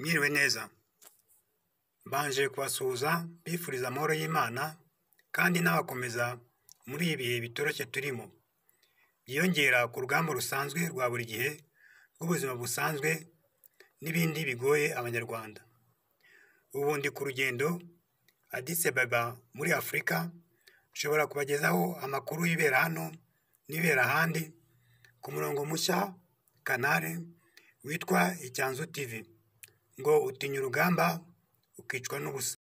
mwiriwe neza mbanje kubasuhuza mbifuriza amahoro y'imana kandi n'abakomeza muri ibi bihe bitoroshye turimo byiyongera ku rugamba rusanzwe rwa buri gihe rw'ubuzima busanzwe n'ibindi bigoye abanyarwanda ubu ndi ku rugendo adise baba muri afurika nshobora kubagezaho amakuru y'ibera hano n'ibera ahandi ku murongo mushya kanale witwa icyanzu tv ngo utinya urugamba ukicwa n'ubusa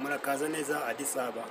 murakaza neza adisaba